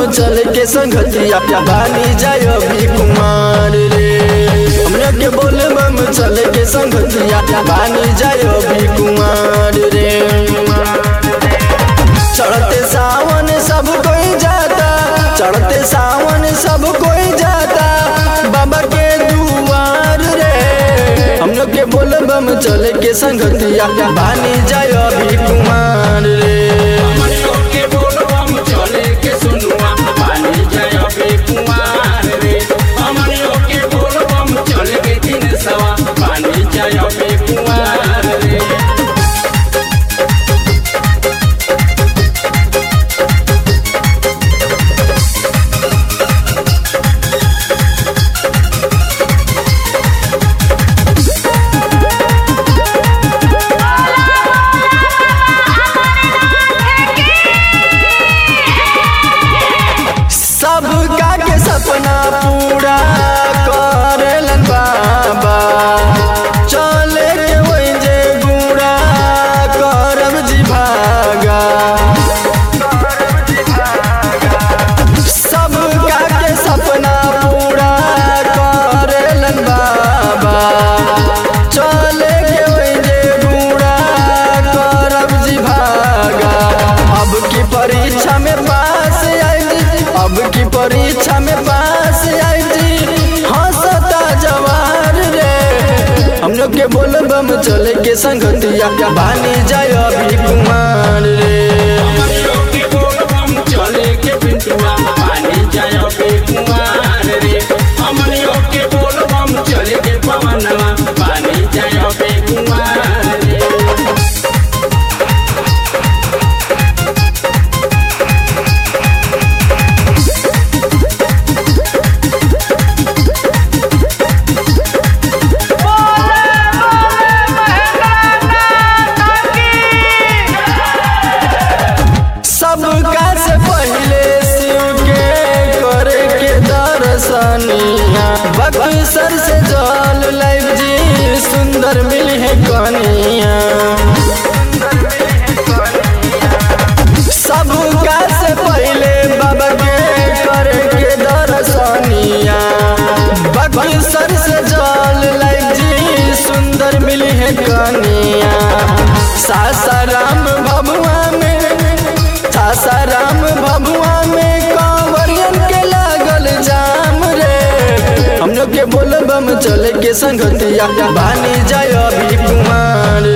चल के संगतिया बानी जाय अभी कुमार रे हमरा के बोल बम चल के संगतिया बानी जाय अभी कुमार रे चढ़ते सावन सब कोई जाता चढ़ते सावन सब कोई जाता बाबा के दुआर रे हम लोग के बोल बम चल के संगतिया बानी जाय अभी कुमार रे हमनियों के बोलबम चले के सुनुआ पानी जाय अबे कुमार रे हमनियों के बोलबम चले के दिन सवा पानी जाय अबे कुमार रे सब का के सपना पूरा करेलन बाबा चले के वही जे गुड़ा करब जी भागा सब का के सपना पूरा करेलन बाबा चले के वही जे गुड़ा करब जी भागा अब की परीक्षा में पास आई अब की परीक्षा में पास आई हंसता जवार रे हम लोग के बोल बम चले के संगतिया बानी जाय अभी कुमार रे हमनियों के बोलबम चले के पिंटुआ पानी जाय अबे कुमार रे हमनियों के बोलबम चले के पवनवा पानी जाय अबे कुमार रे सबका से पहले शिव के करे के दर्शनिया बक्सर से जल लाइव जी सुंदर मिली है कनिया सबका से पहले बाबा के करे के दर्शनिया बक्सर से जल लाइव जी सुंदर मिली है कनिया सासाराम भभुआ में सासाराम भभुआ में कांवरियन के लागल जाम रे हम लोग के बोल बम चले के संगतिया बानी जाय अभी कुमार